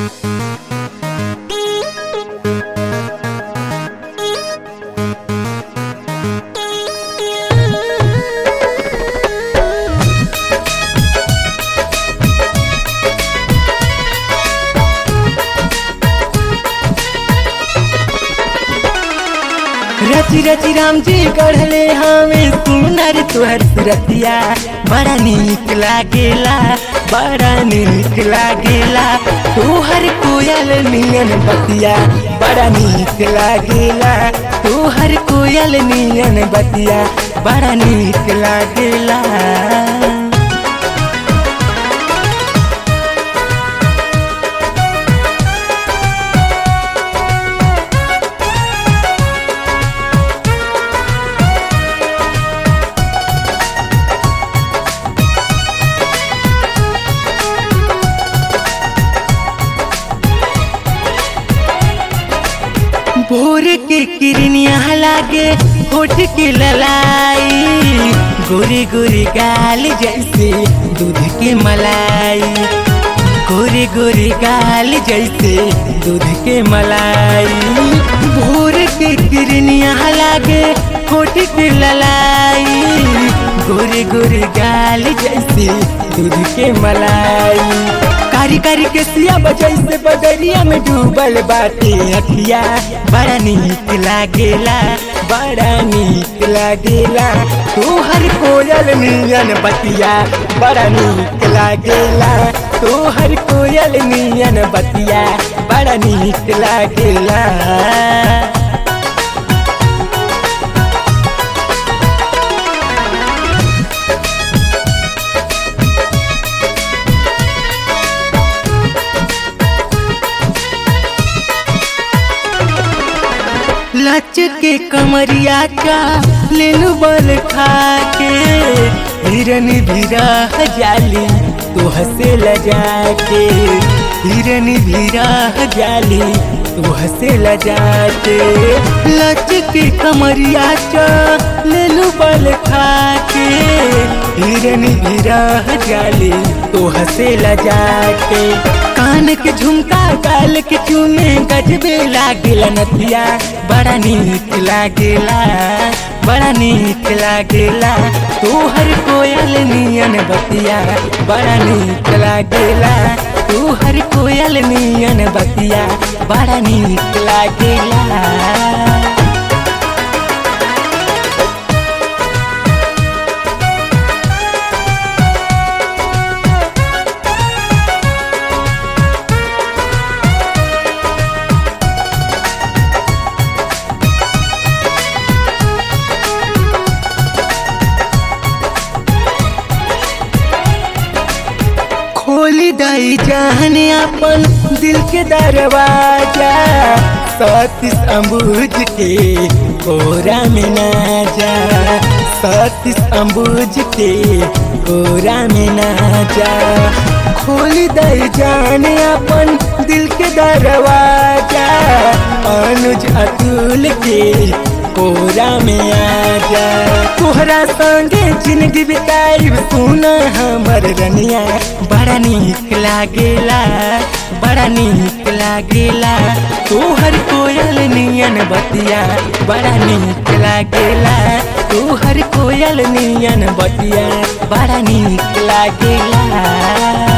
रची रची राम जी गढ़ले हमें सुनर तुहर सुरतिया बड़ा नीक लागेला बड़ा नीक लागेला तुहर कोयल नियन बतिया बड़ा नीक लागेला तुहर कोयल नियन बतिया बड़ा नीक लागेला भोर के किरनिया लागे होठ के ललाई गोरी गोरी गाल जैसे दूध के मलाई गोरी गोरी गाल जैसे दूध के मलाई भोर के किरनिया लागे होठ के ललाई गोरी गोरी गाल जैसे दूध के मलाई कारी कारी के सिया बजै से बदरिया में डूबल बाटे अखिया बड़ा नीक लागेला बड़ा नीक लागेला तोहर कोयल नियन बतिया बड़ा नीक लागेला तोहर कोयल नियन बतिया बड़ा नीक लागेला लच के कमरिया का लेनु बल खा के हिरन भीरा जाली तो हसे लजा के हिरन भीरा जाली तो हसे लजा के लच के कमरिया का लेनु बल खा के हिरन भीरा जाली तो हसे लजा के कान के झुमका गाल के चूमे गजबे लागेला नथिया बड़ा नीक लागेला बड़ा नीक लागेला तोहर कोयल नियन बतिया बड़ा नीक लागेला तोहर कोयल नियन बतिया बड़ा नीक लागेला खोली दई जान अपन दिल के दरवाजा सतीश अम्बुज के कोरा में ना जा सतीश अम्बुज के कोरा में ना जा खोली दई जान अपन दिल के दरवाजा अनुज अतुल के कोरा में आ जा तोहरा संगे जिंदगी बिताई सुन हमर रनिया बड़ा नीक लागेला बड़ा नीक लागेला तोहर कोयल नियन बतिया बड़ा नीक लागेला तोहर कोयल नियन बतिया बड़ा नीक लागेला